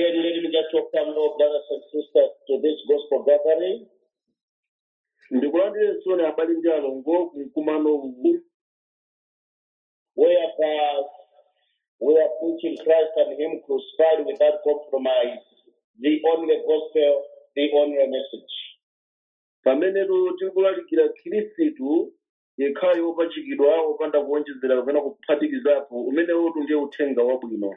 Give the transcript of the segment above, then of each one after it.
Again, let me just welcome all brothers and sisters to this gospel gathering. ndikulandire soni abale ndi alongo kumkumano uwu whereby we are preaching Christ and Him crucified without compromise, the only gospel, the only message. pamenetu tikulalikira khristu yekhayo wopachikidwa wopanda kuwonjezera kapena kuphatikizapo umenewotu ndiye uthenga wabwino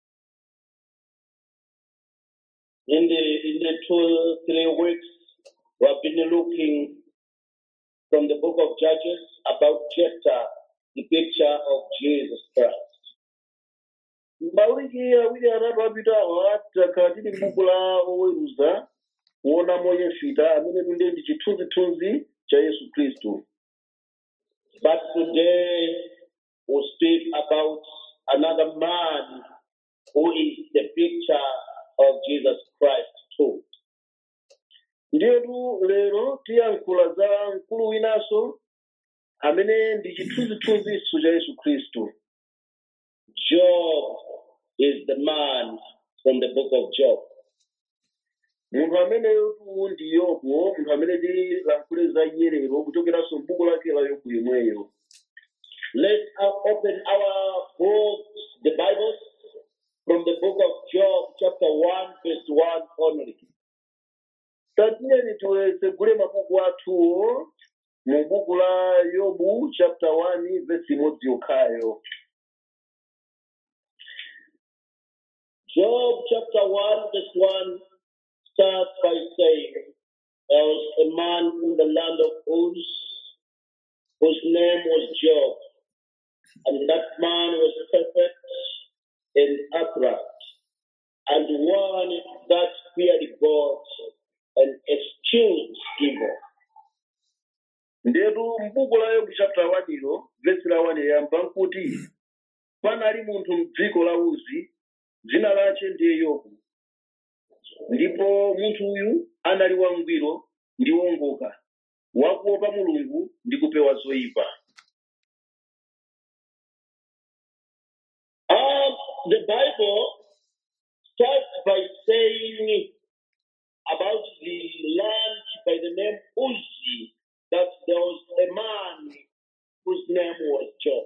In the in the two three weeks, we have been looking from the book of Judges about Jephthah, the picture of Jesus Christ. mawiki awiri atatu apitawa takhala tili m'buku la oweruza kuonamo yefita amenetu ndiye ndi chithunzithunzi cha yesu khristu But today we speak about another man who is the picture of Jesus Christ too. ndiyetu lero tiyankhula za mkulu winanso amene ndi chithunzithunziso cha yesu khristu Job is the man from the book of Job. munthu ameneyotu ndi yobu munthu amene tilankhule za iye lero kuchokeranso m'buku lake la yobu yemweyo Let's uh, open our books, the Bibles, from the book of Job, chapter 1, verse 1 only. tatiyeni tiwesegule mabuku athuwo mu buku la yobu chapter 1 vesi imodzi yokhayo Job chapter 1, verse 1 starts by saying, There was a man in the land of Uz whose name was Job, and that man was perfect and upright, and one that feared God and eschewed evil. ndetu m'buku la yobu chapter 1 ilo vesi la 1 yayamba nkuti panali munthu m'dziko la uzi dzina lace ndiye yobu ndipo munthu uyu anali wangwiro ndi wongoka wakuopa mulungu ndi kupewa zoyipa Um, the Bible starts by saying about the land by the name Uzi that there was a man whose name was Job.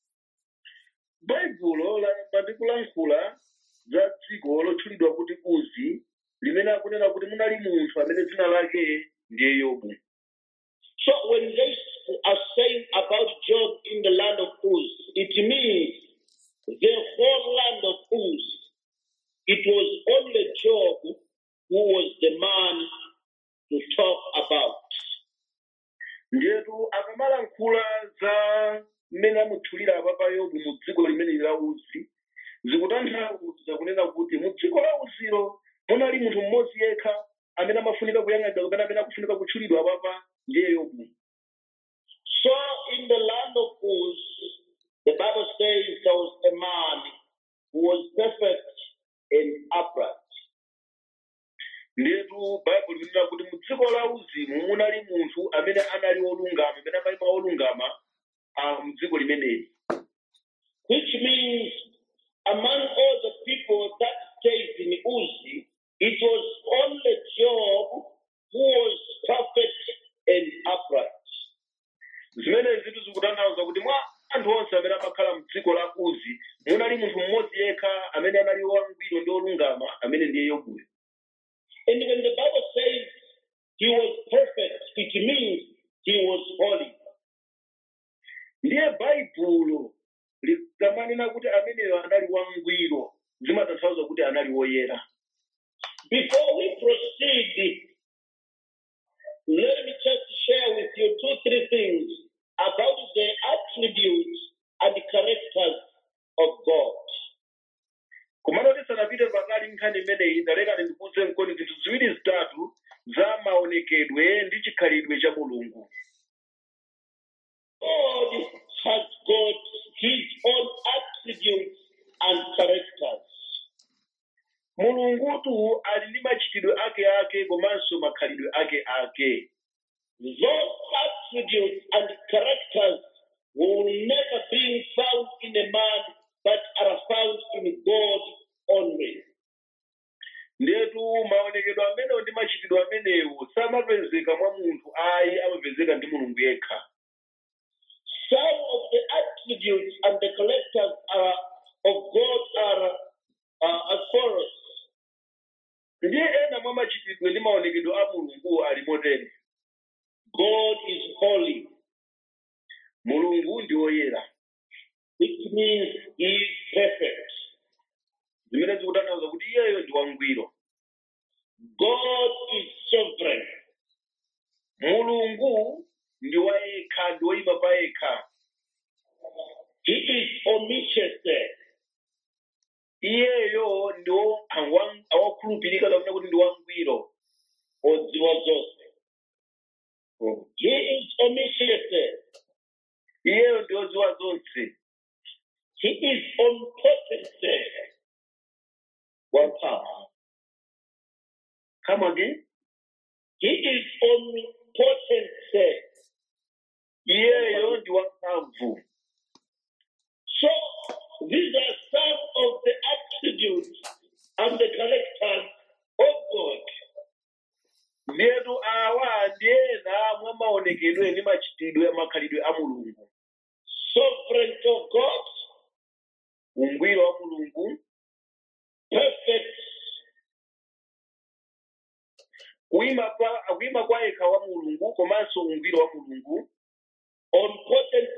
baibulo layamba ndi kulankhula za dziko lotchulidwa kuti uzi limene akunena kuti munali munthu amene dzina lake ndiye yobu So when they are saying about Job in the land of Uz, it means the whole land of Uz. It was only Job who was the man to talk about. ndiyetu akamalankhula za mmene amutchulira apapa yobu mu dziko limene la uzi zikutanthauza kunena kuti mu dziko la uzilo munali munthu mmodzi yekha amene amafunika kuyang'anidwa kapena amene akufunika kutchulidwa apapa ndiye yobu So in the land of Uz, the Bible says there was a man who was perfect and upright. ndiyetu baibulo linena kuti mu dziko la uzimu munali munthu amene anali wolungama amene amayima wolungama ah, mu dziko limeneli Which means among all the people that stayed in Uzi, it was only Job who was perfect and upright. zimene zitu zikutanthauza kuti mwa anthu onse amene amakhala mu dziko la uzi munali munthu mmodzi yekha amene anali wangwiro ndi wolungama amene ndiye yobuyo And when the Bible says he was perfect, it means he was holy. ndiye baibulo likamanena kuti ameneyo anali wangwiro zimatanthauza kuti anali woyera Before we proceed, let me just share with you two, three things about the attributes and the characters of God. kumano tisanapite pakali nkhani imeneyi ndalekani ndikuze mkoni zinthu ziwiri zitatu za maonekedwe ndi chikhalidwe cha mulungu God has got his own attributes and characters. mulungutu ali ndi machitidwe ake ake komanso makhalidwe ake ake Those attributes and characters will never be found in a man, but are found in God only. amenewo samapezeka mwa munthu ayi amapezeka ndi mulungu yekha Some of the attributes and the characters are, of God are uh, as follows. ndiye ena mwa machitidwe ndi maonekedwe a mulungu ali motere God is holy, mulungu ndi woyera which means he is perfect. zimene zikutanthauza kuti iyeyo ndi wangwiro God is sovereign. mulungu ndi wayekha ndi woyima pa yekha He is omniscient. iyeyo ndi wo- awa- awakhulupirika kapena kuti ndi wangwiro odziwa zonse. He is omniscient. iyeyo ndi wodziwa zonse He is omnipotent. wamphamvu come again He is omnipotent. iyeyo ndi wamphamvu So these are some of the attributes and the characters of God. ndiyetu awa ndi ena mwa maonekedwe ndi machitidwe makhalidwe a mulungu Sovereignty of God, ungwiro wa mulungu perfect, kuyima pa kuyima kwa yekha wa mulungu komanso ungwiro wa mulungu omnipotent,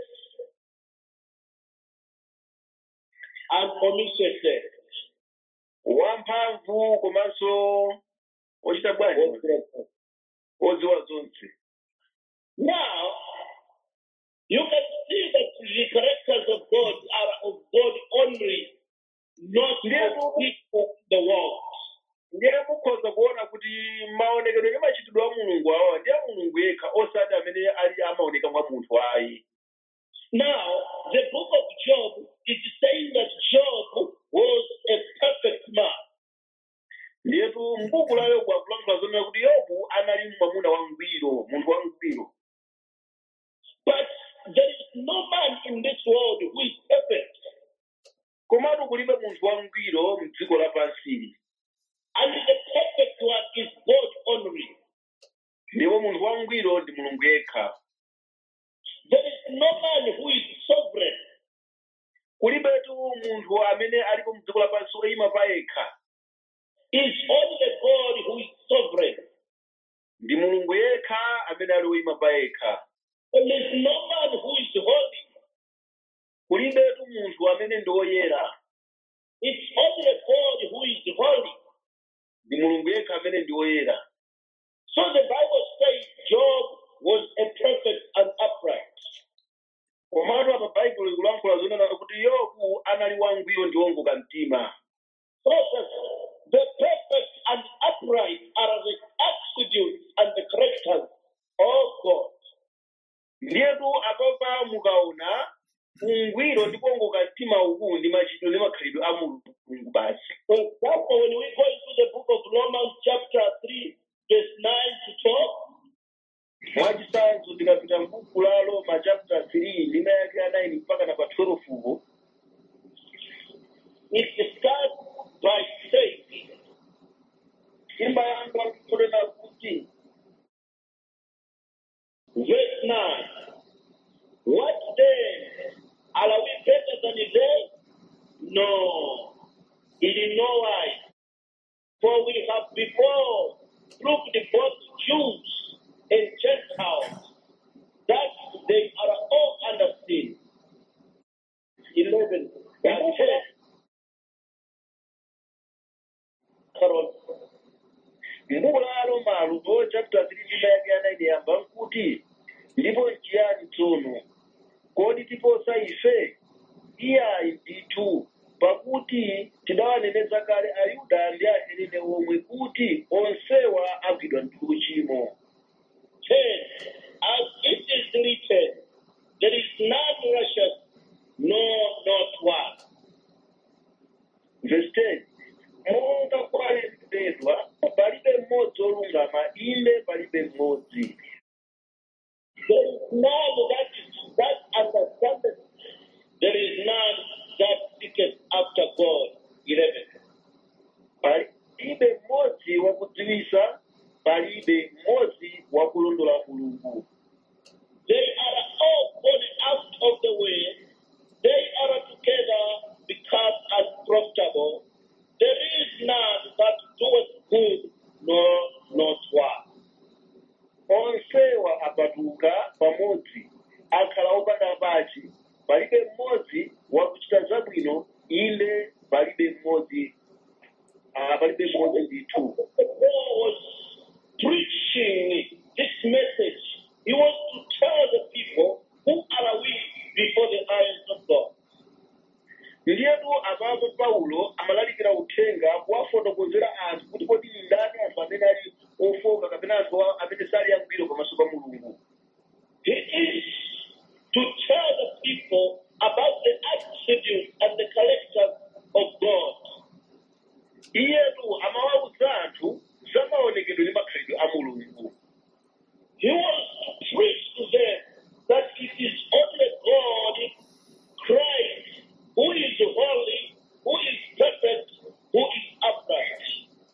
and omniscient. wamphamvu komanso ochita bwanji odziwa zonse Now, you can see that the characters of God are of God only, not of people in the world. ndiye mukhoza kuona kuti maonekedwe ndi machitidwe a mulungu awa ndi a mulungu yekha osati amene ali amaoneka mwa munthu ayi Now, the book of Job is saying that Job was a perfect man. ndiyetu mbuku la yobu akulankhula zonena kuti yobu anali mwamuna wangwiro munthu wangwiro But there is no man in this world who is perfect. komatu kulibe munthu wangwiro mdziko lapansili And the perfect one is God only. ndipo munthu wangwiro ndi mulungu yekha There is no man who is sovereign. kulibetu munthu amene alipo mdziko lapansi oyima pa yekha It's only God who is sovereign. ndi mulungu yekha amene ali oyima pa yekha And there is no man who is holy. kulibetu munthu amene ndi woyera It's only God who is holy. ndi mulungu yekha amene ndi woyera So the Bible says Job was a perfect and upright. komatu apa baibulo ikulankhula zonena kuti yobu anali wangwiro ndi wongoka mtima Brothers, the perfect and upright are the attributes and the characters of God. ndiyetu apapa mukaona ungwiro ndi kuwongoka mtima uku ndi machitidwe ndi makhalidwe a mulungu basi For example, when we go into the book of Romans, chapter 3, verse 9 to 12, mwachisanzo tikapita mbuku la roma chapter 3 ndima yake ya 9 mpaka na pa 12 uko it starts by saying, imbayamba kunena kuti verse 9, What then? Are we better than they? No, in no wise. For we have before proved both Jews and Gentiles that they are all under sin. 11. That says, Carol, mbuku la roma lupo chapter 3 ndima yake ya 9 yamba nkuti ndipo nchiyani tsono kodi tiposa ife iyayi ndithu pakuti tidawaneneza kale ayuda ndi ahelene omwe kuti onsewa agwidwa ndi uchimo 10. As it is written, there is none righteous, no, not one. verse 10 monga kwalembedwa palibe mmodzi olungama inde palibe mmodzi There is none that that understandeth. There is none that seeketh after God. 11. palibe mmodzi wakudziwisa palibe wa mulungu They are all gone out of the way. They are together become unprofitable. There is none that doeth good, nor not one. onsewa apatuka pamodzi akhala opanda pachi palibe mmodzi wakuchita zabwino inde palibe mmodzi ah, palibe mmodzi ndithu Paul was preaching this message. He was to tell the people who are we before the eyes of God. ndiyetu apapo paulo amalalikira uthenga kuwafotokozera anthu kuti kodi ndani anthu amene ali ofoka kapena anthu a- amene sali angwiro pamaso pa mulungu He is to tell the people about the attributes and the character of God. iyetu amawawuza anthu za maonekedwe ndi makhalidwe a mulungu He was to preach to them that it is only God, Christ, who is holy, who is perfect, who is upright.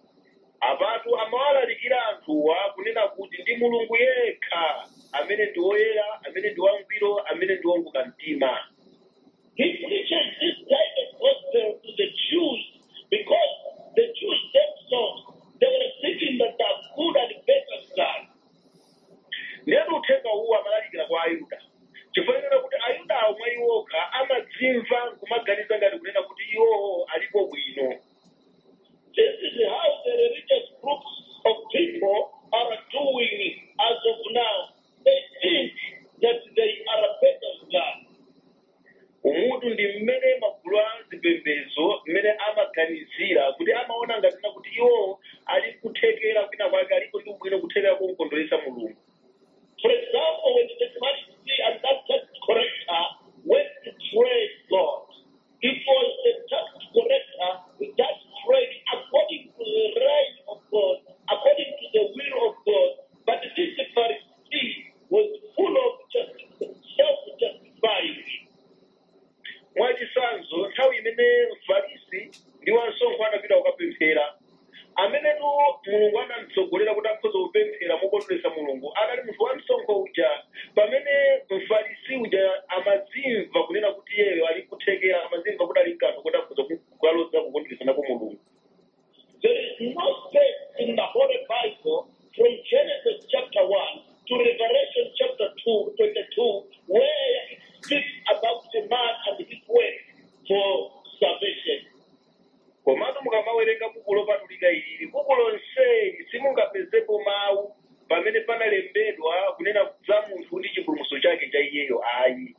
apatu amawalalikira anthuwa kunena kuti ndi mulungu yekha amene ndi woyera amene ndi wangwiro amene ndi wombuka mtima He preaches this type of gospel to the Jews because the Jews themselves they were thinking that they are good and better than God. ndiyetu uthenga uwu amalalikira kwa ayuda chifukwa kuti ayuda omwe iwokha amadzimva nkumaganiza ngati kunena kuti iwowo alipo bwino This is how the religious groups of people are doing as of now. They think that they are better than God. umutu ndi mmene magulu a zipembedzo mmene amaganizira kuti amaona ngatina kuti iwowo ali kuthekera kwina kwake aliko ndi ubwino kuthekera kumkondweresa mulungu For example, when the Pharisee and that tax collector went to trade God, it was the tax collector that prayed according to the right of God, according to the will of God. But this Pharisee was full of just self-justifying. mwachisanzo nthawi imene mfarisi ndi wansonkho anapita kukapemphera amenetu mulungu anamtsogolera kuti akhoza kupemphera mokondweresa mulungu anali munthu wamsonkho uja pamene mfarisi uja amazimva kunena kuti iyeyo ali kuthekera amazimva kuti ali mkanthu kuti akhoza kukaloza kukondweresa nako mulungu There is no space in the Holy Bible from Genesis chapter 1 to Revelation chapter 2, 22, where it speaks about a man and his way for salvation. komatu mukamawerenga buku lopatulika ilili buku lonseli simungapezepo mawu pamene panalembedwa kunena za munthu ndi chipulumutso chake cha iyeyo ayi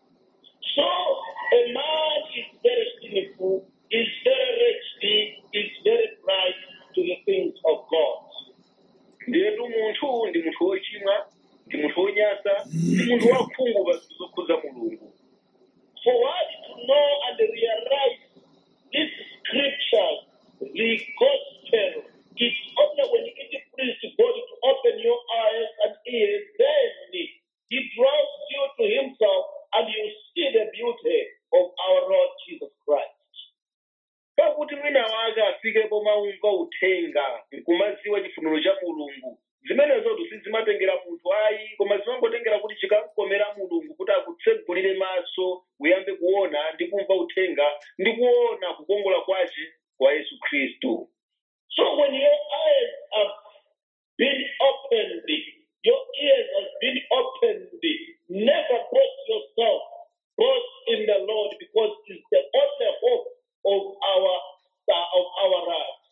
So a man is very sinful, is very wretched, is very blind to the things of God. ndiyetu munthu ndi munthu wochimwa ndi munthu wonyasa ndi munthu wakhungu pa zinthu zokhudza mulungu For one to know and realize these scriptures, the gospel, it's only when it pleases God to open your eyes and ears, then He draws you to Himself and you see the beauty of our Lord Jesus Christ. pakuti mwina wake afikepo maumva uthenga nkumaziwa chifuniro cha mulungu zimenezotu sizimatengera munthu ayi koma zimangotengera kuti chikamkomera mulungu kuti akutsegulire maso uyambe kuona ndi kumva uthenga ndi kuona kukongola kwace kwa yesu khristu So when your eyes have been opened, your ears have been opened, never boast yourself, boast in the Lord because it's the only hope of our of our lives.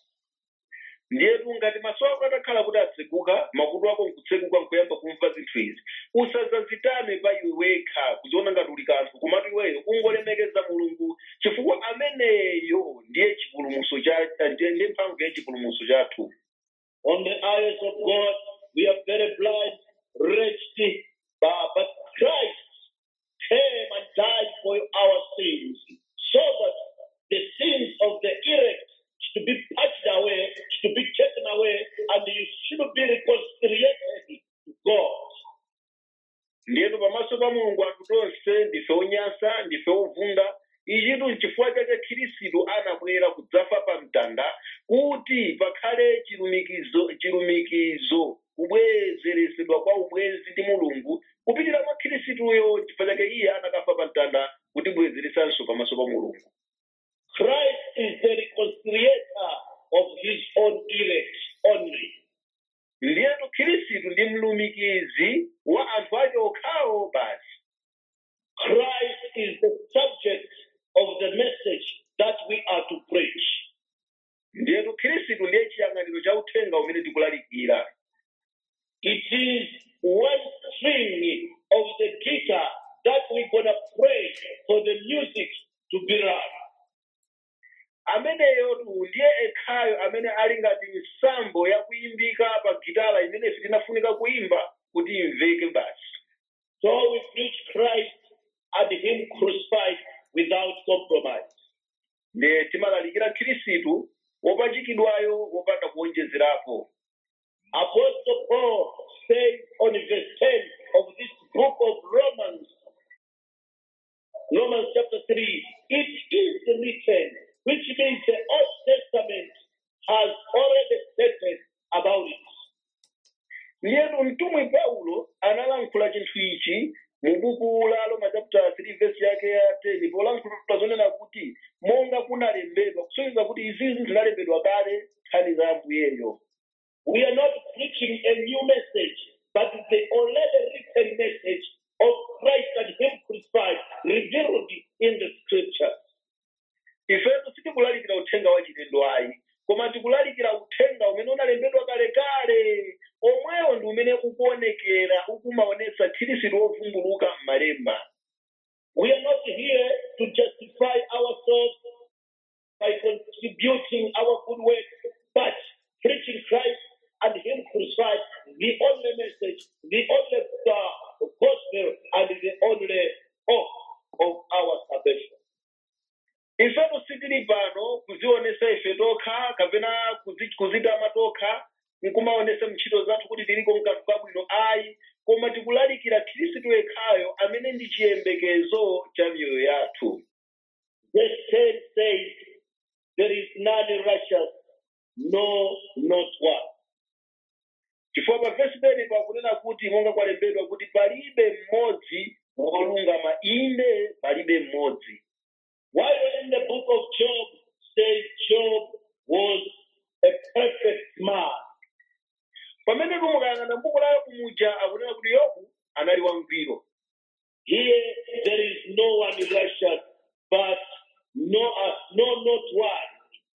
ndiyetu ngati maso ako atakhala kuti atseguka makutu ako nkutseguka nkuyamba kumva zinthu izi usadzazitame pa iwe wekha kuziona ngati uli kanthu komatu iweyo ungolemekeza mulungu chifukwa ameneyo ndiye chipulumutso cha ndiye ndiye mphamvu ya chipulumutso chathu On the eyes of God, we are very blind, wretched, but, but Christ came and died for our sins, so that the sins of the elect should be patched away, should be taken away, and you should be reconciliated to God. ndiyetu pamaso pa mulungu anthu tonse ndife onyasa ndife ovunda ichitu nchifukwa chake khristu anabwera kudzafa pa mtanda kuti pakhale chilumikizo chilumikizo kubwezeresedwa kwa ubwezi ndi mulungu kupitira mwa khristuyo chifukwa chake iye anakafa pa mtanda kutibwezeresanso pamaso pa mulungu Christ is the reconciliator of his own elect only. ndiyetu khristu ndi mlumikizi wa anthu ake okhawo basi Christ is the subject of the message that we are to preach. ndiyetu khristu ndiye chiyang'aniro cha uthenga umene tikulalikira It is one string of the guitar that we're going to pray for the music to be right. ameneyotu ndiye ekhayo amene ali ngati nsambo yakuyimbika pa gitala imene ife tinafunika kuimba kuti imveke basi So we preach Christ and Him crucified without compromise. ndiye timalalikira khristu wopachikidwayo wopanda kuonjezerapo Apostle Paul says on verse 10 of this book of Romans, Romans chapter 3, it is written, which means the Old Testament has already stated about it. ndiyetu mtumwi paulo analankhula chinthu ichi mu buku la roma chapter 3 verse yake ya 10 polankhula zonena kuti monga kunalembedwa kusonyeza kuti izizi zinalembedwa kale nkhani za ambuyeyo We are not preaching a new message, but the already written message of Christ and Him crucified revealed in the scriptures. ifetu sitikulalikira uthenga wa chilendo ayi koma tikulalikira uthenga umene unalembedwa kalekale omwewo ndi umene ukuonekera ukumaonetsa khristu wovumbuluka m'malemba We are not here to justify ourselves by contributing our good works, but preaching Christ and Him crucified, the only message, the only uh, gospel, and the only hope of our salvation. ifetu sitili pano kuzionesa ife tokha kapena kuzi- kuzitama tokha nkumaonesa mntchito zathu kuti tiliko mkanthu kabwino ayi koma tikulalikira khristu yekhayo amene ndi chiyembekezo cha miyoyo yathu Verse 10 says, There is none righteous, no, not one. chifukwa pa vesi pene pakunena kuti monga kwalembedwa kuti palibe mmodzi wolungama inde palibe mmodzi While in the book of Job says Job was a perfect man. pamene mukayang'ana mbuku la yobu muja akunena kuti yobu anali wangwiro Here there is no one righteous, but no, uh, no, not one.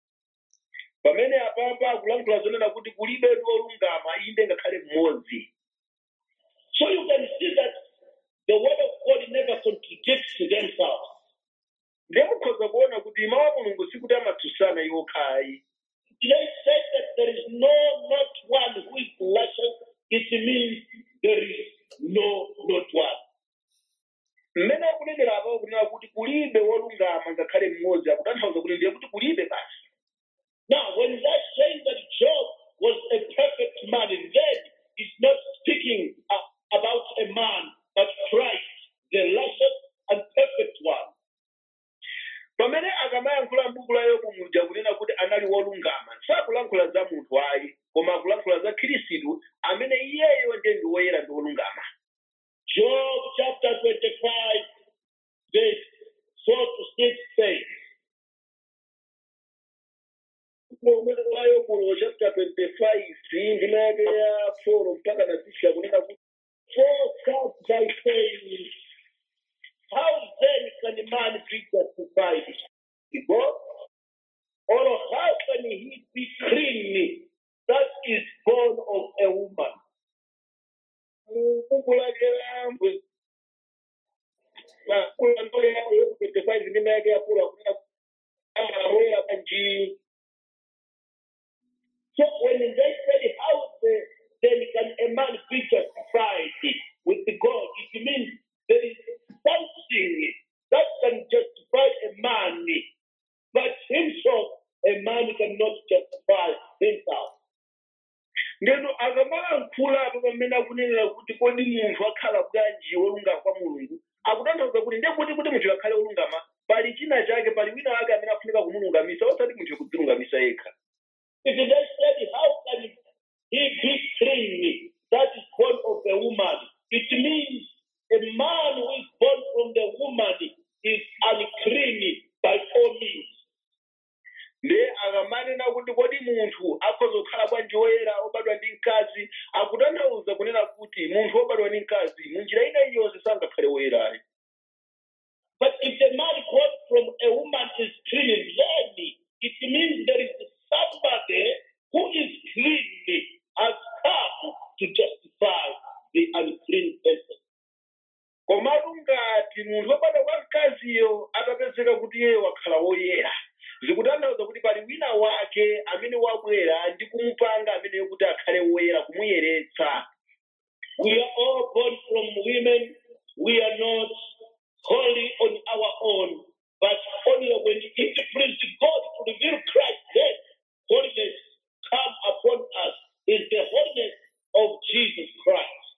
pamene apapa akulankhula zonena kuti kulibe wolungama inde ngakhale mmodzi So you can see that the word of God never contradicts themselves. ndiye mukhoza kuona kuti mawu a mulungu sikuti amatsutsana iwo khayi They say that there is no, not one who is righteous. It means there is no, not one. mmene akunenera apapo kunena kuti kulibe wolungama ngakhale mmodzi akutanthauza kuti ndiye kuti kulibe basi Now, when they're saying that Job was a perfect man, then it's not speaking uh, about a man, but Christ, the righteous and perfect one. pamene akamayankhula m'buku la yobu muja kunena kuti anali wolungama sakulankhula za munthu ayi koma akulankhula za khristu amene iyeyo ndiye ndi woyera ndi wolungama Job chapter 25, verse 4 to 6 says, momwe la yobu chapter 25 ndima yake ya 4 mpaka na 6 kunena kuti For such by saying, How then can a man be justified? God? Or how can he be clean that is born of a woman? mu buku lake la mbu- na kula ndo ya yobu 25 ndima yake ya 4 kunena kuti amawoyera panji So when they said, How the, then can a man be justified with God? It means there is something that can justify a man, but himself, a man cannot justify himself. ndeno akamalankhula apo pamene akunenera kuti kodi munthu akhala bwanji wolungama kwa mulungu akutanthauza kuti ndiye kuti kuti munthu akhale wolungama pali china chake pali wina wake amene afunika kumulungamisa osati munthu kudzilungamisa yekha If they said, How can he be clean it means a man who is born from the woman is unclean by all means. nde akamanena kuti kodi munthu akhoza kukhala bwanji woyera obadwa ndi mkazi akutanthauza kunena kuti munthu wobadwa ndi mkazi munjira ina iliyonse sangakhale woyerayo But if the man born from a woman is clean, then it means there is somebody who is clean has come to justify the unclean person. komatu ngati munthu wobadwa kwa mkaziyo atapezeka kuti iye wakhala woyera zikutanthauza kuti pali wina wake amene wabwera ndi kumupanga ameneyo kuti akhale woyera kumuyeretsa We are all born from women. We are not holy on our own, but only when it pleased God to reveal Christ, then holiness come upon us is the holiness of Jesus Christ.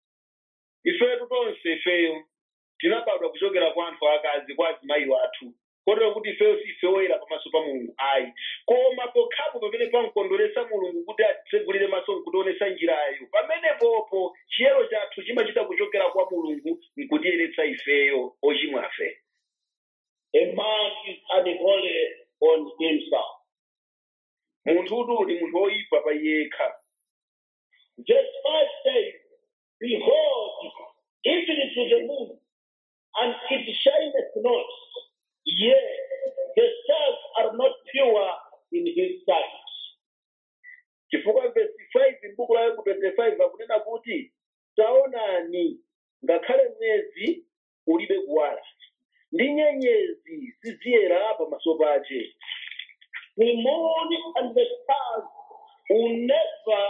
ifetu tonse ifeyo tinabadwa kuchokera kwa anthu akazi kwa azimayi wathu kotero kuti ifeyo si ife woyera pamaso pa mulungu ayi koma pokhapo pamene pamkondweresa mulungu kuti atitsegulire maso nkutionesa njirayo pamenepopo chiyero chathu chimachita kuchokera kwa mulungu nkutiyeretsa ifeyo ochimwa afe A man is unholy on himself. munthutu ndi munthu woyipa pa yekha Verse 5 says, Behold, even to the moon, and it shineth not, yea, the stars are not pure in his sight. chifukwa vesi 5 m'buku la yobu 25 akunena kuti taonani ngakhale mwezi ulibe kuwala ndi nyenyezi siziyera pamaso pace The moon and the stars will never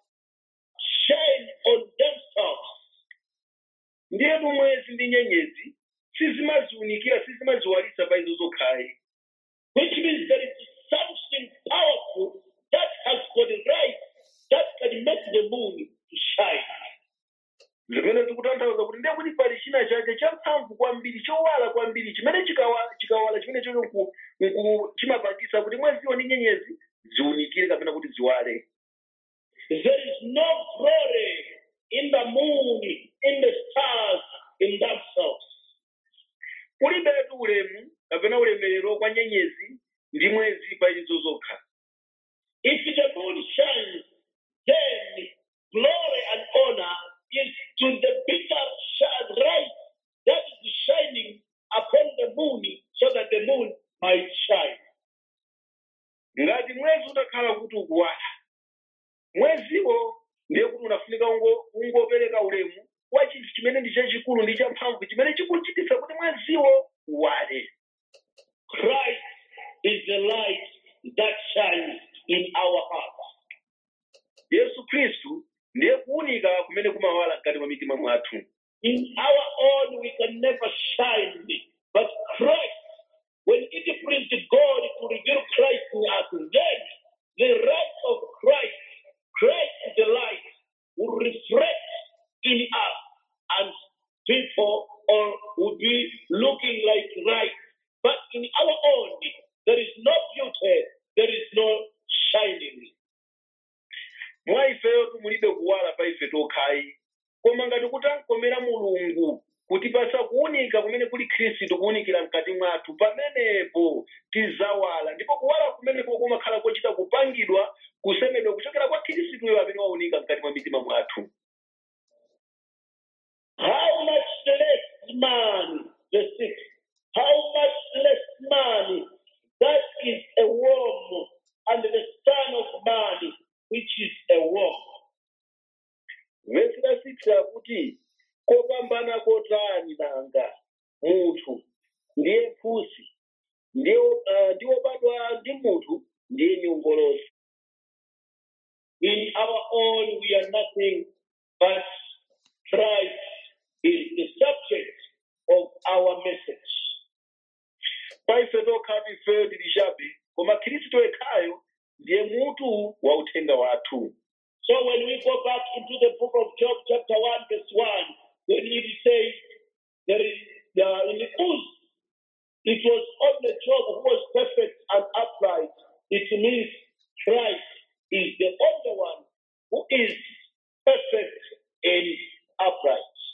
shine on themselves. ndiyetu mwezi ndi nyenyezi sizimaziunikira sizimaziwalisa pa izo zokhayi which means there is something powerful that has got the right that can make the moon to shine. zimene zikutanthauza kuti ndiye kuti pali china chake champhamvu kwambiri chowala kwambiri chimene chikawa- chikawala chimene chocho nku- nku- chimapangisa kuti mweziwo ndi nyenyezi ziunikire kapena kuti ziwale There is no glory in the moon, in the stars, in themselves. kulibetu ulemu kapena ulemerero kwa nyenyezi ndi mwezi pa izo zokha If the moon shines, then glory and honor is to the bitter sh- light that is shining upon the moon so that the moon might shine. ngati mwezi utakhala kuti ukuwala mweziwo ndiye kuti unafunika ungo- ungopereka ulemu kwa chinthu chimene ndi chachikulu ndi champhamvu chimene chikuchititsa kuti mweziwo uwale Christ is the light that shines in our hearts. yesu khristu ndiye kuwunika kumene kumawala mkati mwa mitima mwathu In our own, we can never shine, but Christ, when it pleased God to reveal Christ in us, then the light of Christ, Christ the light, will reflect in us, and people or will be looking like light. But in our own, there is no beauty, there is no shining. mwa ifeyo mulibe kuwala pa ife tokhayi koma ngati kutankomera mulungu kutipasa kuwunika kumene kuli khristu kuwunikira mkati mwathu pamenepo tizawala ndipo kuwala kumeneko kumakhala kochita kupangidwa kusemedwa kuchokera kwa khristuyo amene wawunika mkati mwa mitima mwathu How much less man, the six, how much less man that is a worm, and the Son of Man, which is a worm. vesi la 6 akuti kopambana kotani nanga munthu ndiye phusi ndiye uh, ndi wobadwa ndi munthu ndiye nyongolosi In our own, we are nothing, but Christ is the subject of our message. pa ife tokhatu ifeyo tili chabe koma khristu yekhayo ndiye mutu wa uthenga wathu So when we go back into the book of Job, chapter 1, verse 1, when it says, there is, uh, in the Uz, it was only Job who was perfect and upright. It means Christ is the only one who is perfect and upright.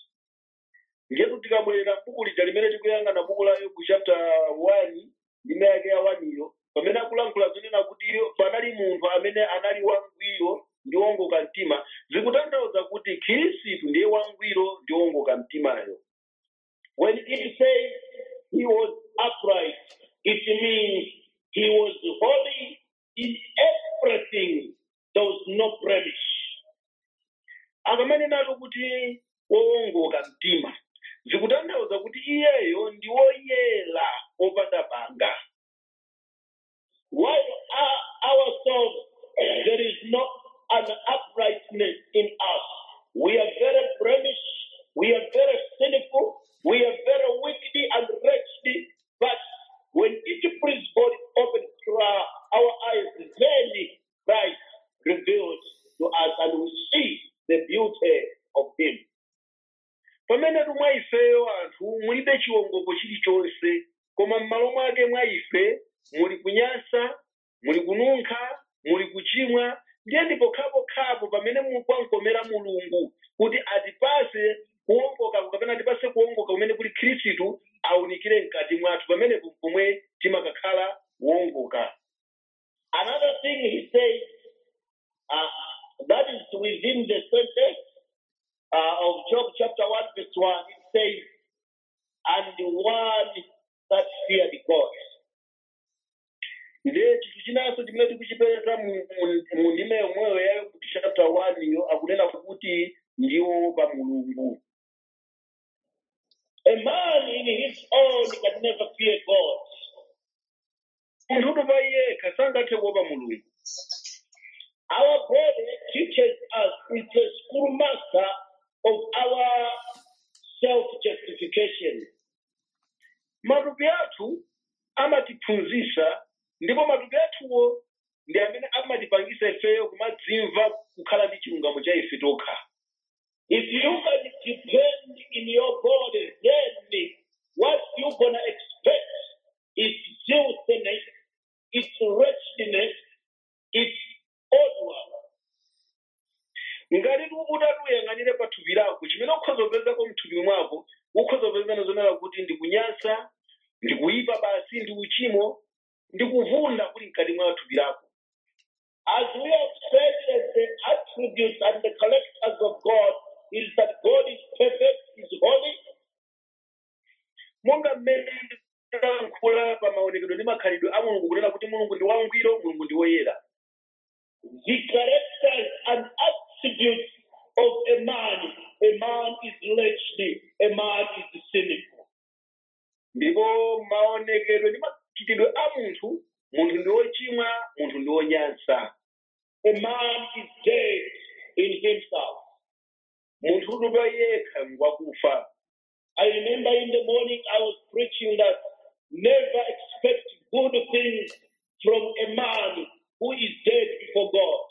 tikabwerera m'buku lija limene tikuyang'ana buku la yobu chapter 1 ndime yake ya 1 iyo pamene akulankhula zonena kuti panali munthu amene anali wangwiro ndi wongoka mtima zikutanthauza kuti khristu ndiye wangwiro ndi wongoka mtimayo When it says he was upright, it means he was holy in everything. There was no blemish. akamanenatu kuti wowongoka mtima zikutanthauza kuti iyeyo ndi woyera opanda banga While our, ourselves, there is no an uprightness in us. We are very blemish, we are very sinful, we are very wicked and wretched. But when it pleases God, open cry, our eyes, then Christ revealed to us, and we see the beauty of Him. pamene mwa ifeyo anthu mulibe chiwongoko chilichonse koma m'malo mwake mwa ife muli kunyansa muli kununkha muli kuchimwa ndiye ndipo khapokhapo pamene mukwankomera mulungu kuti atipase kuwongoka kapena atipase kuwongoka kumene kuli khristu awunikire mkati mwathu pamene pomwe timakakhala wongoka Another thing he says, uh, that is within the sentence uh, of Job chapter 1, verse 1, it says, and the one that feared God. ndiye chinthu chinanso chimene tikuchipeza mu- mu- mu ndime yomweyo ya Yobu chapter 1 iyo akunena kuti ndiwo pa mulungu A man in his own can never fear God. munthu pa yekha sangathe kuopa mulungu Our body teaches us, it's a schoolmaster of our self justification. matupi athu amatiphunzitsa ndipo matupi athuwo ndi amene amatipangisa ifeyo kumadzimva kukhala ndi chilungamo cha ife tokha If you can depend in your body, then what you're gonna expect is filthiness, it's wretchedness, it's odor. ngati utatuyang'anire pa thupi lako chimene ukhoza kupezako mthupi mwako ukhoza kupezana zonena kuti ndi kunyansa ndi kuyipa basi ndi uchimo ndi kuvunda kuli mkati mwa thupi lako As we have said that the attributes and the characters of God is that God is perfect, is holy, monga mmene talankhula pa maonekedwe ndi makhalidwe a mulungu kunena kuti mulungu ndi wangwiro mulungu ndi woyera the characters and attributes of a man. A man is wretched, a man is sinful. ndipo maonekedwe ndi machitidwe a munthu munthu ndi wochimwa munthu ndi wonyansa A man is dead in himself. munthu utupa yekha ngwakufa I remember in the morning I was preaching that never expect good things from a man who is dead before God.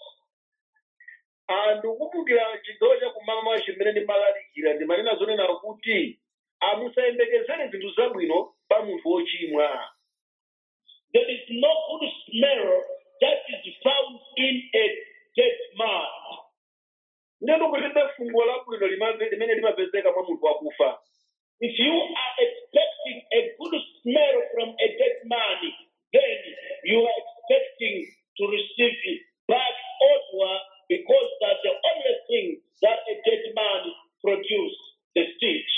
anthu kumbukira chigawo cha kumamawa chimene ndimalalikira ndimanena zonena kuti amusayembekezere zinthu zabwino pa munthu wochimwa There is no good smell that is found in a dead man. ndendo kulibe fungo labwino limave- limene limapezeka mwa munthu wakufa If you are expecting a good smell from a dead man, then you are expecting to receive bad odor because that's the only thing that a dead man produces, the stench.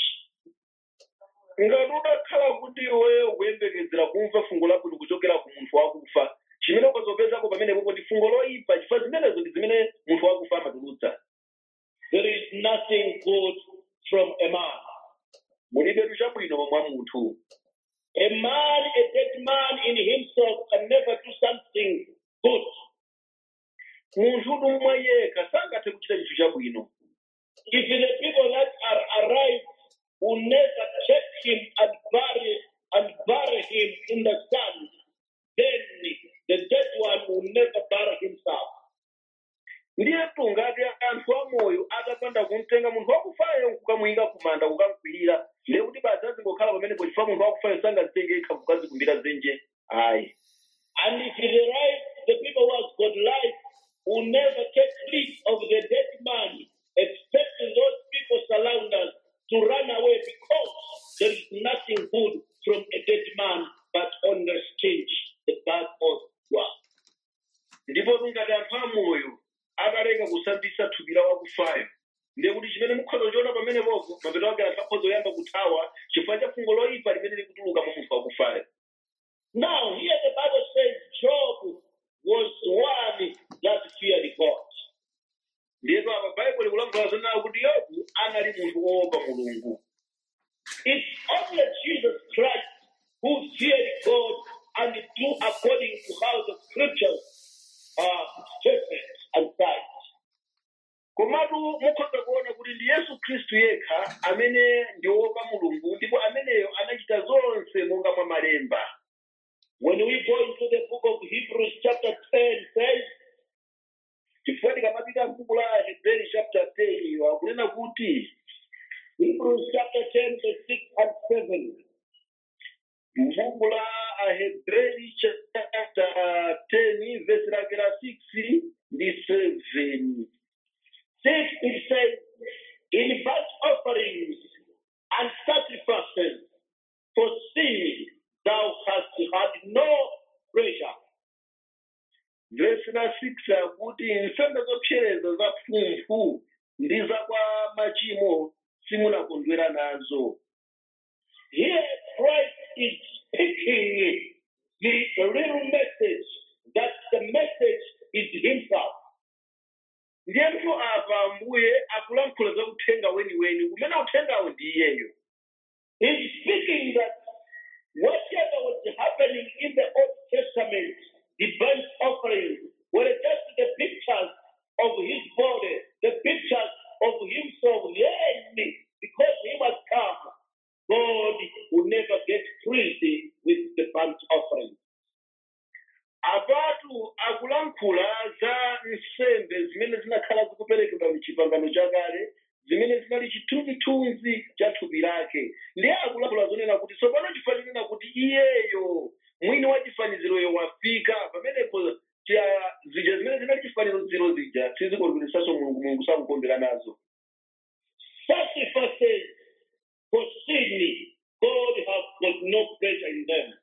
ngati udakhala kuti iweyo kuyembekezera kumva fungo labwino kuchokera ku munthu wakufa chimene ukazopezako pamene popo ndi fungo loyipa chifukwa zimenezo ndi zimene munthu wakufa amatulutsa There is nothing good from a man. mulibetu chabwino mwa munthu A man, a dead man in himself can never do something good. munthu udumwa yekha sangathe kuchita chinthu chabwino If the people that are alive will never take him and bury and bury him in the sand, then the dead one will never bury himself. ndiyetu ngati anthu amoyo atapanda kumtenga munthu wakufayo kukamuyika kumanda kukamkwirira ndiye kuti basi azingokhala pamenepo chifukwa munthu wakufayo sangazitenge yekha kukazikumbira zenje ayi And if the life, the people who has got life will never take leave of the dead man, expecting those people surround us to run away because there is nothing good from a dead man but only stench, the back of one. ndipo ngati anthu amoyo akaleka kusambisa thupi la wakufayo ndiye kuti chimene mukhoza kuchiona pamenepopo mapeto ake anthu akhoza kuyamba kuthawa chifukwa cha fungo loyipa limene likutuluka mwa munthu wakufayo Now, here the Bible says Job was one that feared God. ndiyetu apa baibulo likulankhula zonena kuti yobu anali munthu woopa mulungu It's only Jesus Christ who feared God and do according to how the scriptures are stated and cite. komatu mukhoza kuona kuti ndi yesu khristu yekha amene ndi woopa mulungu ndipo ameneyo anachita zonse monga mwa malemba When we go into the book of Hebrews, chapter 10 says, chifukwa tikamapita mbuku la aheberi chapter 10 wakunena kuti Hebrews chapter 10, verse 6 and 7. mbuku la aheberi chapter 10 verse lake la 6 ndi 7 6 it says, In burnt offerings and sacrifices for sin thou hast had no pleasure. verse la 6 akuti nsembe zopsereza za phumphu ndi za kwa machimo simunakondwera nazo Here Christ is speaking the real message that the message is himself. ndiyethu apa ambuye akulankhula za uthenga weniweni umene uthengawo ndi iyeyo He's speaking that whatever was happening in the Old Testament, the burnt offerings, were just the pictures of his body, the pictures of himself. Yes, because he was come, God will never get pleased with the burnt offering. apatu akulankhula za nsembe zimene zinakhala zikuperekedwa mchipangano chakale zimene zinali chithunzithunzi cha thupi lake ndiye akulankhula zonena kuti tsopano chifukwa chinena kuti iyeyo mwini wa chifaniziroyo wafika pamenepo cha- zija zimene zinali chifaniziro zija sizikondweresanso mulungu mulungu sakukondwera nazo Sacrifices for sin, God has got no pleasure in them.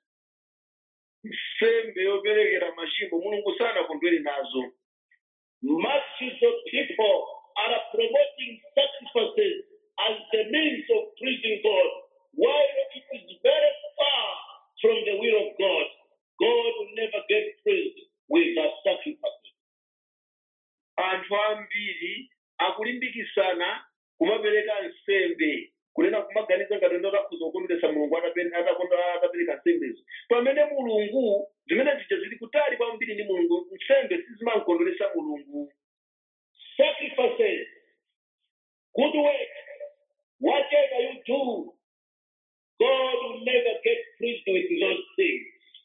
nsembe yoperekera machimo mulungu sanakondwere nazo Masses of people are promoting sacrifices as the means of pleasing God, while it is very far from the will of God. God will never get pleased with the sacrifices. anthu ambiri akulimbikisana kumapereka nsembe kunena kumaganiza ngati ndo akhuza kukondweretsa mulungu atape- atakonda- atapereka nsembezo pamene mulungu zimene zija zili kutali kwambiri ndi mulungu nsembe sizimamkondweretsa mulungu Sacrifices, good work, whatever you do, God will never get pleased with those things.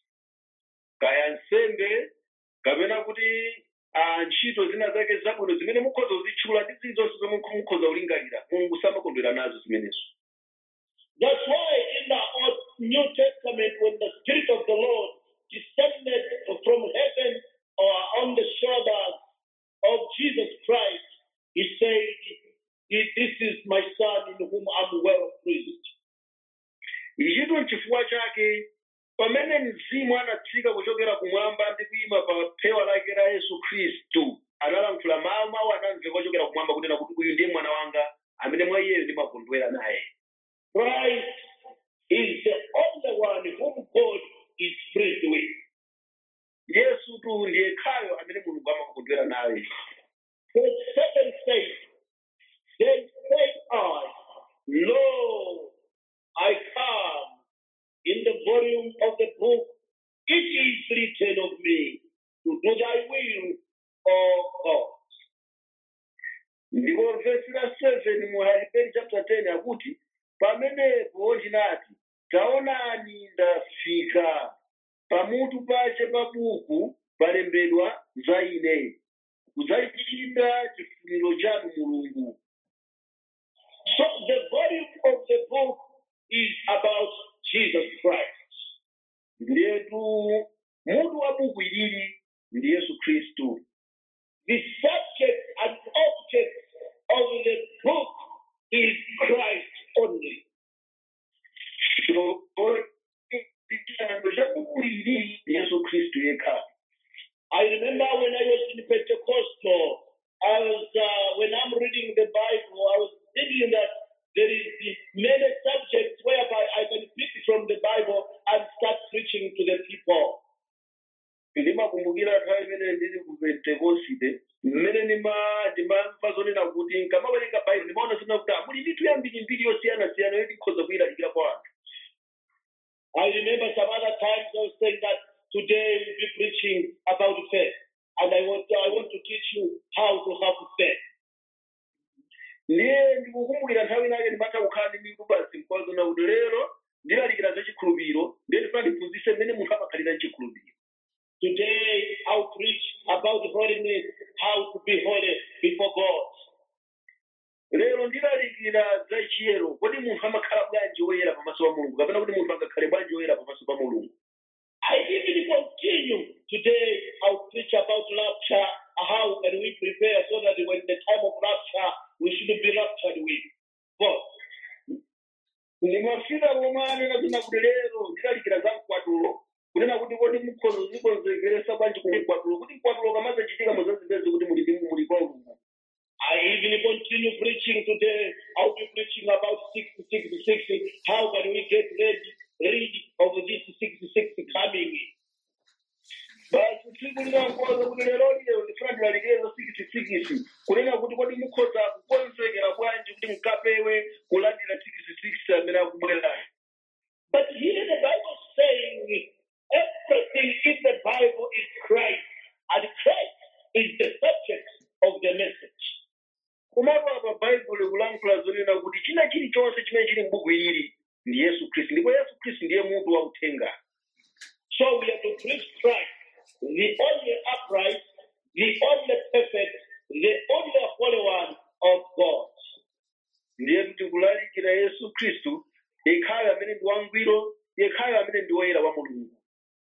kaya nsembe kapena kuti ah, ntchito zina zake zabwino zimene mukhoza kuzitchula ndi zilizonse zomwe mukhoza kulingalira mulungu samakondwera nazo zimenezo That's why in the Old New Testament, when the Spirit of the Lord descended from heaven or on the shoulders of Jesus Christ, He said, "This is my Son in whom I'm well pleased." ichitu nchifukwa chake pamene mzimu anatsika kuchokera kumwamba ndi kuyima pa phewa lake la yesu khristu analankhula mawu mawu anamveka kuchokera kumwamba kunena kuti uyu ndiye mwana wanga amene mwa iyeyo ndimakondwera naye Christ is the only one whom God is pleased with. yesu tu ndiye khayo amene mulungu amakondwera naye Verse 7 says, Then said I, Lo, I come in the volume of the book, it is written of me to do thy will, O God. ndipo vesi la 7 mu aheberi chapter 10 akuti pamenepo ndinati taonani ndafika pamutu pache pa buku palembedwa za ine kudzachita chifuniro chanu mulungu So the volume of the book is about Jesus Christ. ndiyetu mutu wa buku ilili ndi yesu khristu The subject and object of the book is Christ only. many subjects whereby I can pick from the Bible and start preaching to the people. ndimakumbukira nthawi imene ndili ku pentekosite mmene ndima- ndimamva zonena kuti nkamawerenga baibulo ndimaona zina kuti muli ndithu yambiri mbiri yosiyanasiyana yoti ikhoza kuyilalikira kwa anthu I remember some other times I was saying that today we'll be preaching about faith. And I want, I want to teach you how to have faith. ndiye ndikukumbukira nthawi inake ndimatha kukhala ndi mitu basi mkwazona kuti lero ndilalikira za chikhulupiriro ndiye ndifuna ndiphunzise mmene munthu amakhalira chikhulupiriro Today I'll preach about holiness, how to be holy before God. lero ndilalikira za chiyero kodi munthu amakhala bwanji woyera pamaso pa mulungu kapena kuti munthu angakhale bwanji woyera pamaso pa mulungu I even continue today. I'll preach about rapture. How can we prepare so that when the time of rapture, we should be raptured with God. ndimafika pomwe anena zina kuti lero ndilalikira za mkwatulo kunena kuti kodi mukhozo zikonzekeresa bwanji ku mkwatulo kuti mkwatulo kamazachitika muzazipeze kuti muli ndi- muli kwa ulungu I even continue preaching today. I'll be preaching about 666. How can we get ready, ready of this 66 coming? basi tsiku linankoza kuti lero lero ndifuna ndilalikire za sikisikisi kunena kuti kodi mukhoza kukonzekera bwanji kuti mkapewe kulandira sikisikisi amene akubwerayo But here the Bible is saying everything in the Bible is Christ, and Christ is the subject of the message. komatu apa bhaibuli kulankhula zonena kuti china chilichonse chimene chili m'buku ilili ndi yesu khristu ndipo yesu khristu ndiye mutu wa uthenga So we have to preach Christ, the only upright, the only perfect, the only holy one of God. ndiye kuti kulalikira yesu khristu yekhayo amene ndi wangwiro yekhayo amene ndi woyera wa mulungu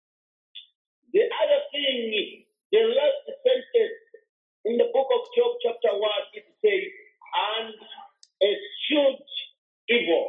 The other thing, the last sentence in the book of Job, chapter 1, it says, and eschewed evil.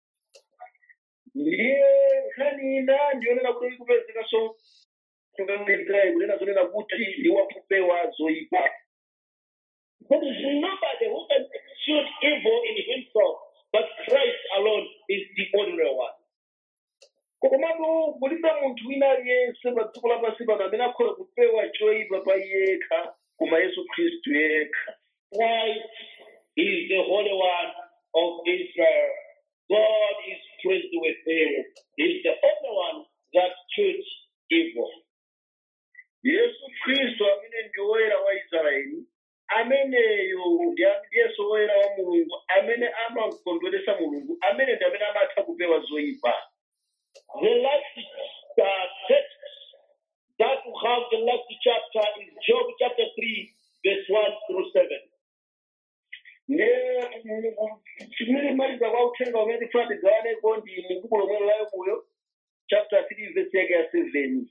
ndiye nkhani ina ndiyonena kuti ikupezekanso kungamizirayi kunena zonena kuti ndi wakupewa zoyipa There is nobody who can eschewed evil in himself, but Christ alone is the only one. komatu kulibe munthu wina aliyense pa dziko lapansi pano amene akhoza kupewa choyipa pa yekha koma yesu khristu yekha Christ is the Holy One of Israel. God is pleased with him. He's the only one that choose evil. yesu khristu amene ndi woyera wa israeli ameneyo ndi yesu woyera wa mulungu amene amakondweresa mulungu amene ndi amene amatha kupewa zoyipa The last uh, text that we have the last chapter is Job chapter 3, verse 1 through 7. ne chimene maliza kwa uthenga umene tifuna tigawaneko ndi mubuku lomwe la Yobuyo chapter 3 verse yake ya 7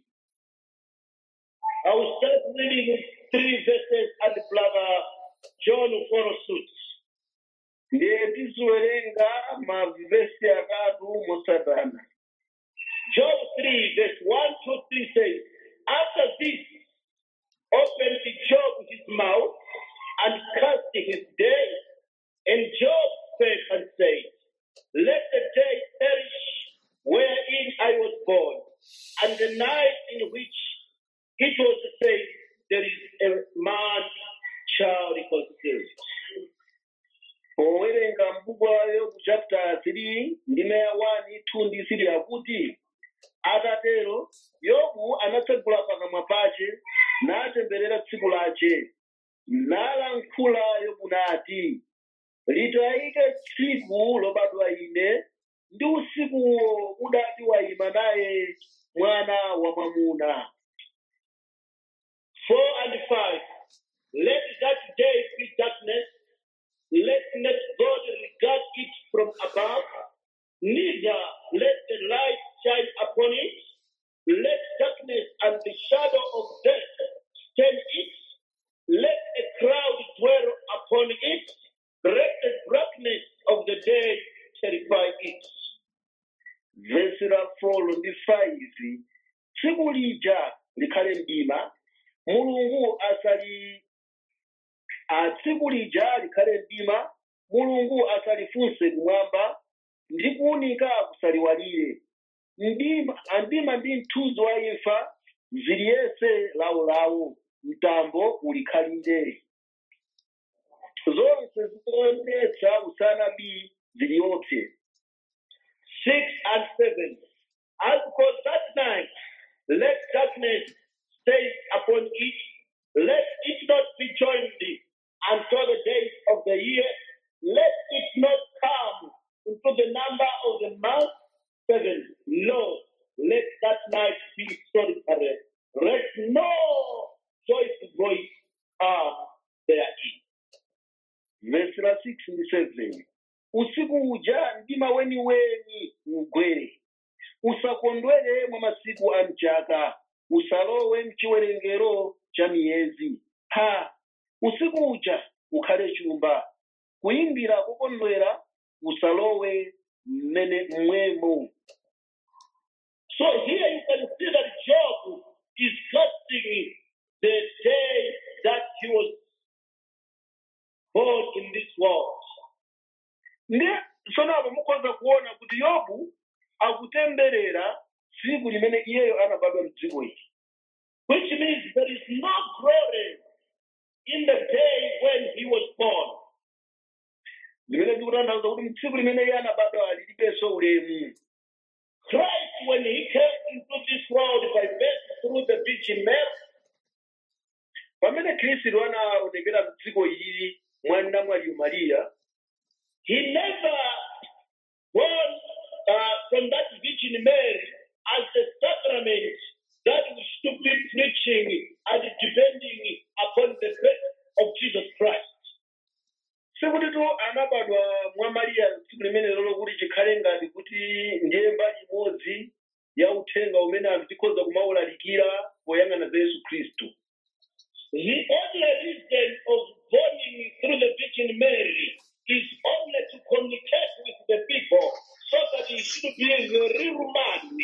I will start reading with three verses and brother John will follow suit. ndiye tiziwerenga mavesi atatu mosadana Job 3, verse 1 to 3 says, After this opened Job his mouth and cast his day, and Job spake and said, Let the day perish wherein I was born, and the night in which it was said, There is a man child conceived. powerenga mbuku la yobu chapter 3 ndime ya 1 2 ndi 3 akuti atatero yobu anatsegula pakamwa pace natemberera tsiku lace nalankhula yobu nati litayike tsiku lobadwa ine ndi usikuwo udati wayima naye mwana wa mwamuna 4 and 5. Let that day be darkness, let not God regard it from above, neither let the light shine upon it. Let darkness and the shadow of death stand it. Let a cloud dwell upon it. Let the darkness of the day terrify it. vesi la 4 ndi 5 tsiku lija likhale mdima mulungu asali a tsiku lija likhale mdima mulungu asalifunse kumwamba ndi kuwunika kusaliwalire mdima andima ndi mthunzi wa imfa ziliyese lawolawo mtambo ulikhalire zonse zikuonetsa usanabi ziliyopse Six and seven. As for that night, let darkness stay upon it, let it not be joined until the days of the year, let it not come into the number of the month. Seven. No, let that night be solitary. Let no joyful voice come therein. vesi la 6 ndi 7 usiku uja mdima weniweni ugwere usakondwere mwa masiku a mchaka usalowe mchiwerengero cha miyezi ha usiku uja ukhale chumba kuyimbira kokondwera usalowe mmene mmwemo So here you can see that Job is casting the day that he was born in this world. ndi tsono apo mukhoza kuona kuti yobu akutemberera tsiku limene iyeyo anabadwa mdziko ili Which means there is no glory in the day when he was born. limene ndikutanthauza kuti mtsiku limene iye anabadwa lilibenso ulemu Christ, when he came into this world by birth through the Virgin Mary, pamene khristu anaonekera mdziko ilili mwa namwaliyo mariya he never born uh, from that Virgin Mary as a sacrament that we should be preaching and depending upon the birth of Jesus Christ. sikuti tu anabadwa mwa mariya tsiku limene lolo kuti chikhale ngati kuti ndiye mbali imodzi ya uthenga umene anthu tikhoza kumawulalikira poyang'ana za yesu khristu The only reason of born through the Virgin Mary is only to communicate with the people so that he should be the real man.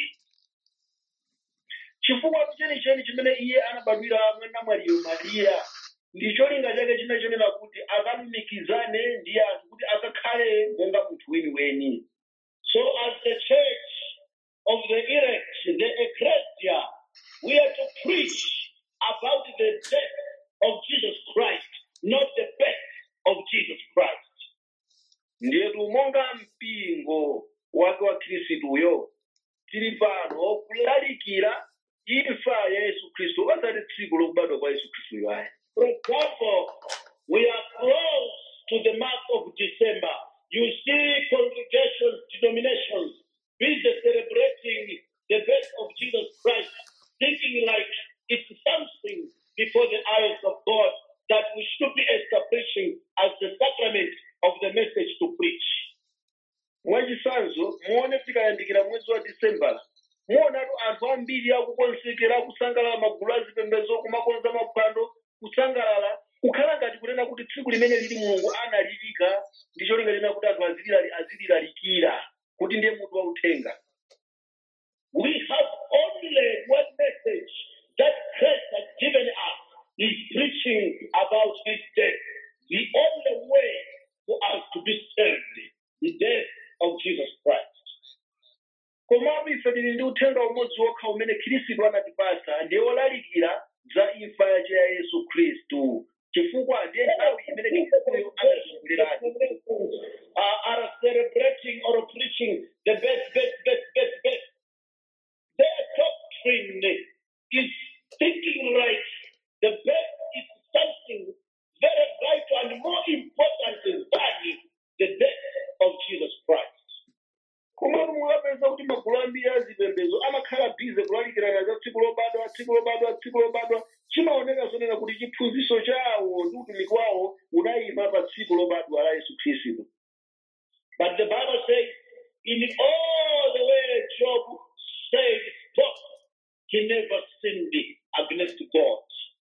chifukwa chenicheni chimene iye anabadwira mwa namwaliyo mariya ndi cholinga chake china chonena kuti akalumikizane ndi anthu kuti akakhale monga munthu weniweni So, as the church of the elect, the ecclesia, we are to preach about the death of Jesus Christ, not the birth of Jesus Christ. ndiyetu monga mpingo wake wa khristuyo tili pano kulalikira imfa ya yesu khristu osati tsiku lokubadwa kwa yesu khristuyo ayi For example, we are close to the month of December. You see congregations, denominations, busy celebrating the birth of Jesus Christ, thinking like it's something before the eyes of God that we should be establishing as the sacrament of the message to preach. mwachisanzo muone tikayandikira mwezi wa disembala muonatu anthu ambiri akukonsekera akusangalala magulu azipembedzo kumakonza maphwando kusangalala kukhala ngati kunena kuti tsiku limene lili mulungu analilika ndi cholinga china kuti anthu azililali- azililalikira kuti ndiye mutu wa uthenga We have only one message that Christ has given us. He's preaching about his death. The only way for us to be saved, the death of Jesus Christ. komabe ife tili ndi uthenga umodzi wokha umene khristu anatipasa ndiye wolalikira za imfa yace ya yesu khristu chifukwa ndiye nthawi imene khristuyo anatizungulirani Uh, are celebrating or preaching the best, best, best, best, best. Their doctrine is thinking like the best is something very vital and more important than the death of Jesus Christ. komatu mukapeza kuti magulu ambiri azipembedzo amakhala bize kulalikirana za tsiku lobadwa tsiku lobadwa tsiku lobadwa chimaoneka zonena kuti chiphunzitso chawo ndi utumiki wawo unayima pa tsiku lobadwa la yesu khristu But the Bible says, in all the way Job said, spoke, he never sinned against God.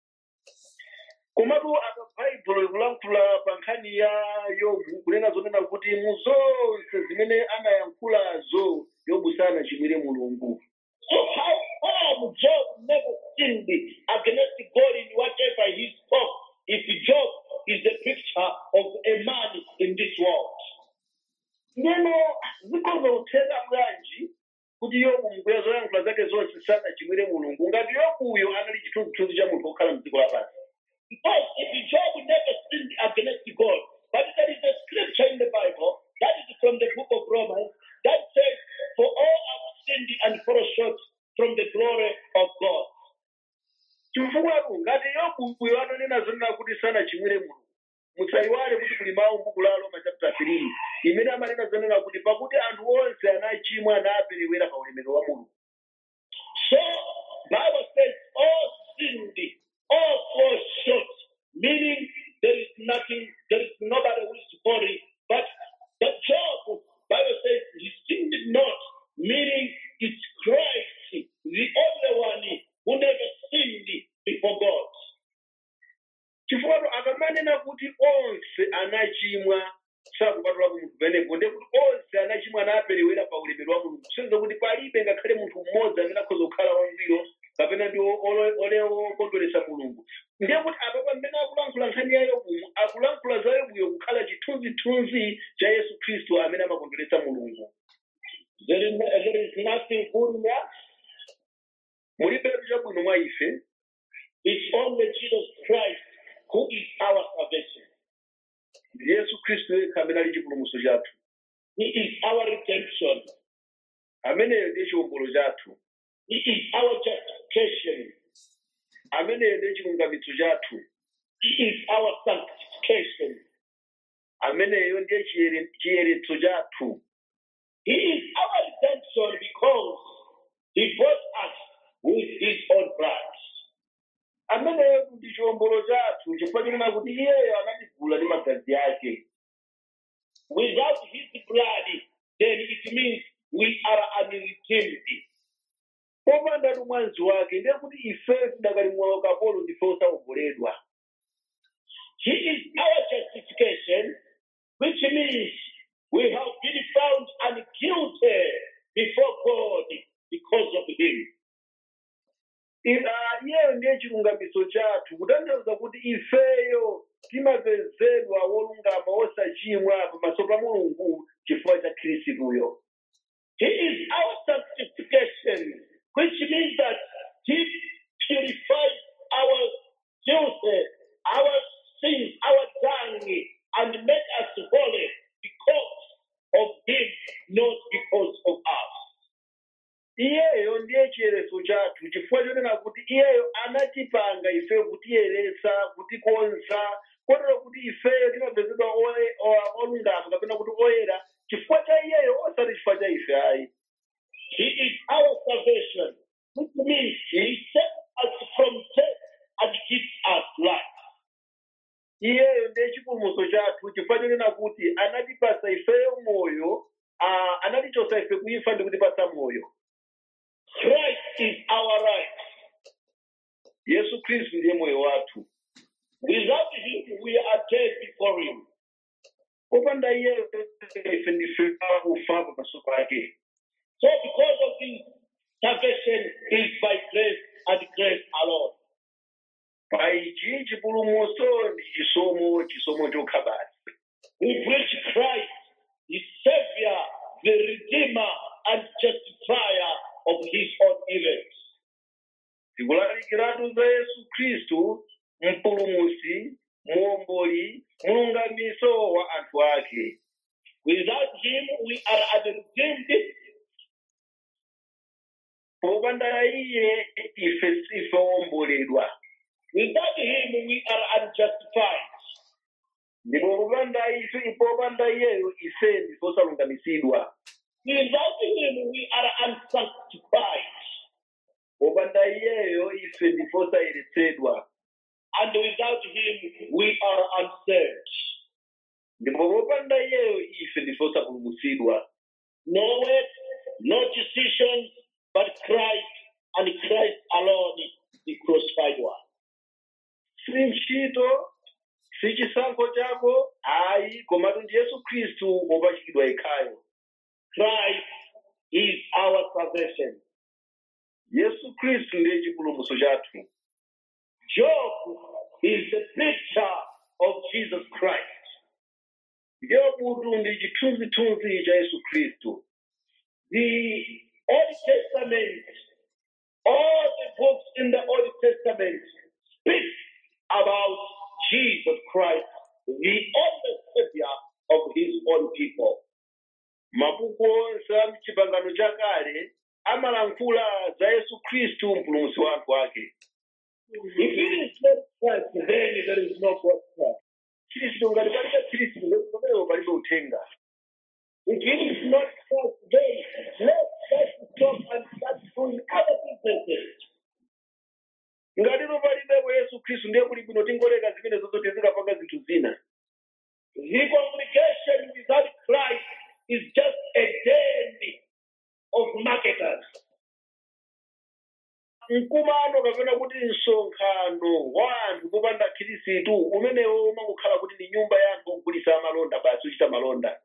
komatu apa bhaibhulo likulankhula pa nkhani ya yobu kunena zonena kuti mu zonse zimene anayankhulazo yobu sanachimwire mulungu So how come Job never sinned against God in whatever he spoke if Job is the picture of a man in this world? neno zikhoza zikutheka bwanji kuti yobu mbuya zoyankhula zake zonse sanachimwire mulungu ngati yobuyo anali chithunzithunzi cha munthu wokhala mdziko lapansi Because if Job never sinned against God, but there is a scripture in the Bible that is from the book of Romans that says, For all have sinned and fall short from the glory of God. chifukwa ngati yobuyo ananena zonena kuti sanachimwire mulungu musayiwale kuti kuli mawu m'buku la roma chapter 3 imene amanena zonena kuti pakuti anthu onse anachimwa anaperewera pa ulemerero wa mulungu So Bible says all sinned, all fall short, meaning there is nothing, there is nobody who is holy. But the Job, Bible says he sinned not, meaning it's Christ, the only one who never sinned before God. chifukwa akamanena kuti onse anachimwa sakupatulapo munthu penepo ndiye kuti onse anachimwa anaperewera pa ulemerero wa mulungu kusonyeza kuti palibe ngakhale munthu mmodzi amene akhoza kukhala wangwiro kapena ndi okondweretsa mulungu ndiye kuti apa pamene akulankhula nkhani ya yobumu akulankhula za yobuyo kukhala chithunzithunzi cha yesu khristu amene amakondweretsa mulungu There is, there is nothing good in us. mulibetu chabwino mwa ife It's only Jesus Christ who is our salvation. ndi yesu khristu yekha amene ali chipulumutso chathu He is our redemption. ameneyo ndiye chiwombolo chathu He is our justification. ameneyo ndiye chilungamitso chathu He is our sanctification. ameneyo ndiye chiyere- chiyeretso chathu He is our redemption because he bought us with his own blood. ameneyo ndi chiwombolo chathu chifukwa chinena kuti iyeyo anatigula ndi magazi ake Without his blood, then it means we are unredeemed. popanda tu mwazi wake ndiye kuti ife tidakali mwa ukapolo ndife osawomboledwa He is our justification, which means we have been found unguilty before God because of him. I- ah, iyeyo ndiye chilungamiso chathu kutanthauza kuti ifeyo timapezedwa wolungama osachimwa pamaso pa mulungu chifukwa cha khristuyo He is our sanctification, which means that He purifies our guilt, our sins, our dung, and makes us holy because of Him, not because of us. iyeyo ndiye chiyeretso chathu chifukwa chonena kuti iyeyo anatipanga ife kutiyeretsa kutikonza kotero kuti ifeyo timapezedwa oye- o- olungama kapena kuti oyera chifukwa cha iyeyo osati chifukwa cha ife ayi He is our salvation, which means He saves us from death and gives us life. iyeyo ndiye chipulumutso chathu chifukwa chonena kuti anatipasa ifeyo moyo ah, anatichosa ife kuifa ndi kutipasa moyo Christ is our right. yesu khristu ndiye moyo wathu Without Him, we are dead before Him. popanda iyeyo ife ndife akufa pamaso pake So, because of this, salvation is by grace and grace alone. pa ichi chipulumutso ndi chisomo chisomo chokha basi We preach Christ, the Savior, the Redeemer, and Justifier of His own elect. tikulalikiratu za yesu khristu mpulumusi muomboli mulungamiso wa anthu ake Without Him, we are unredeemed. popanda iye ife sife womboledwa Without Him, we are unjustified. ndipo popanda ife popanda iyeyo ife ndife osalungamisidwa Without Him, we are unsanctified. popanda iyeyo ife ndife osayeretsedwa And without Him, we are unsaved. ndipo popanda iyeyo ife ndife osapulumutsidwa No work, no decisions, but Christ and Christ alone, the crucified one. si ntchito si chisankho chako ayi komatu ndi yesu khristu wopachikidwa yekhayo Christ is our salvation. yesu khristu ndiye chipulumutso chathu Job is a picture of Jesus Christ. yobutu ndi chithunzithunzi cha yesu khristu the Old Testament, all the books in the Old Testament speak about Jesus Christ, the only Savior of His own people. mabuku onse a mchipangano chakale amalankhula za yesu khristu mpulumutsi wa anthu ake If it is not Christ, then there is no God. khristu ngati palibe khristu pamenepo palibe uthenga If it is not Christ, then let us stop and start doing other businesses. ngatipo palibepo yesu khristu ndiye kuti bwino tingoleka zimene zozote zikapanga zinthu zina The congregation without Christ is just a den of marketers. mkumano kapena kuti msonkhano wa anthu popanda khristu umenewo umangokhala kuti ni nyumba ya anthu ogulisa amalonda basi uchita malonda